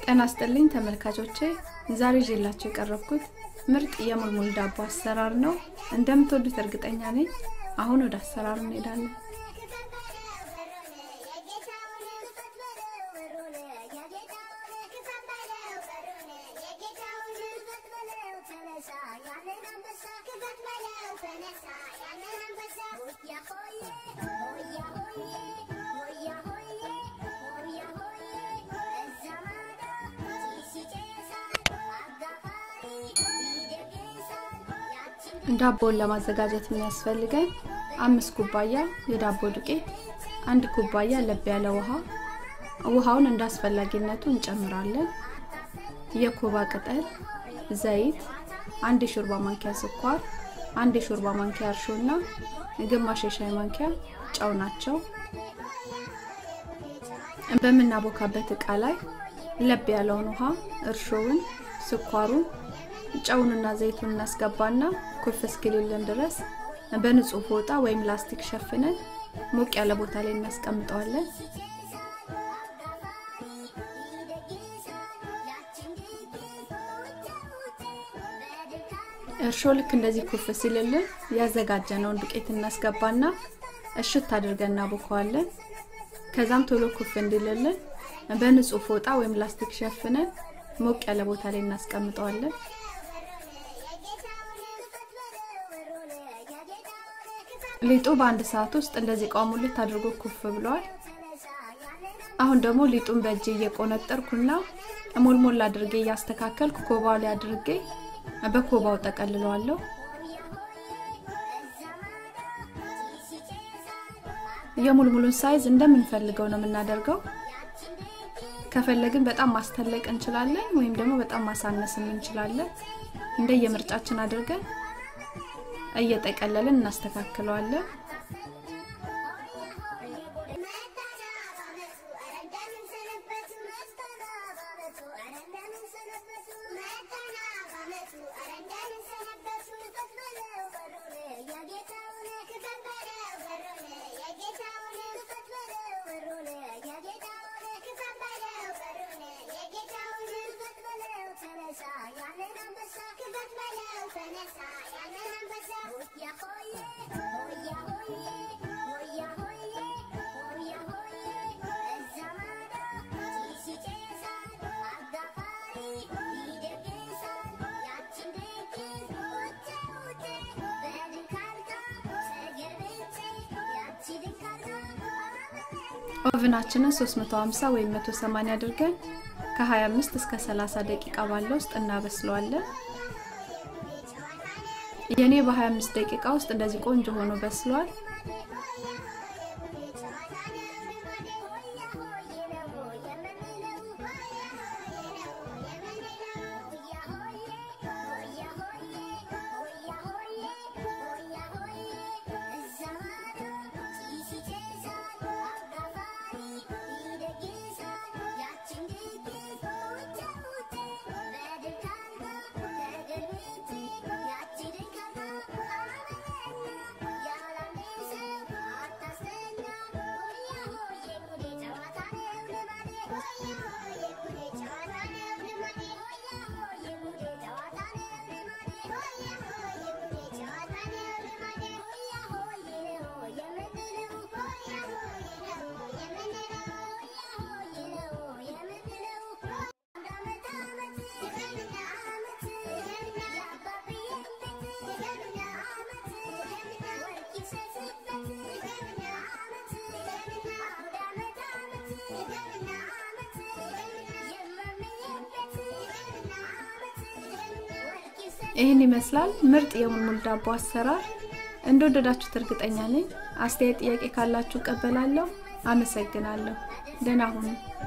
ጤና ይስጥልኝ ተመልካቾቼ፣ ዛሬ ይዤላችሁ የቀረብኩት ምርጥ የሙልሙል ዳቦ አሰራር ነው። እንደምትወዱት እርግጠኛ ነኝ። አሁን ወደ አሰራሩ እንሄዳለን። ዳቦውን ለማዘጋጀት የሚያስፈልገን አምስት ኩባያ የዳቦ ዱቄት፣ አንድ ኩባያ ለብ ያለ ውሃ። ውሃውን እንደ አስፈላጊነቱ እንጨምራለን። የኮባ ቅጠል፣ ዘይት፣ አንድ የሾርባ ማንኪያ ስኳር፣ አንድ የሾርባ ማንኪያ እርሾ እና ግማሽ የሻይ ማንኪያ ጨው ናቸው። በምናቦካበት እቃ ላይ ለብ ያለውን ውሃ፣ እርሾውን፣ ስኳሩን ጨውንና ዘይቱን እናስገባና ኩፍ እስኪልልን ድረስ በንጹህ ፎጣ ወይም ላስቲክ ሸፍነን ሞቅ ያለ ቦታ ላይ እናስቀምጠዋለን። እርሾ ልክ እንደዚህ ኩፍ ሲልልን ያዘጋጀነውን ዱቄት እናስገባና እሽት አድርገን እናቦከዋለን። ከዛም ቶሎ ኩፍ እንዲልልን በንጹህ ፎጣ ወይም ላስቲክ ሸፍነን ሞቅ ያለ ቦታ ላይ እናስቀምጠዋለን። ሊጡ በአንድ ሰዓት ውስጥ እንደዚህ ቋሙልት አድርጎ ኩፍ ብሏል። አሁን ደግሞ ሊጡን በእጅ እየቆነጠርኩና ሞልሞል አድርጌ እያስተካከልኩ ኮባው ላይ አድርጌ በኮባው ጠቀልለዋለሁ። የሙልሙሉን ሳይዝ እንደምንፈልገው ነው የምናደርገው። ከፈለግን በጣም ማስተለቅ እንችላለን፣ ወይም ደግሞ በጣም ማሳነስም እንችላለን። እንደየምርጫችን አድርገን እየጠቀለልን እናስተካክለዋለን። ኦቭናችንን 350 ወይም 180 አድርገን ከ25 እስከ 30 ደቂቃ ባለው ውስጥ እናበስለዋለን። የኔ በ25 ደቂቃ ውስጥ እንደዚህ ቆንጆ ሆኖ በስሏል። ይህን ይመስላል ምርጥ የሙልሙል ዳቦ አሰራር። እንደወደዳችሁት እርግጠኛ ነኝ። አስተያየት፣ ጥያቄ ካላችሁ እቀበላለሁ። አመሰግናለሁ። ደህና ሁኑ።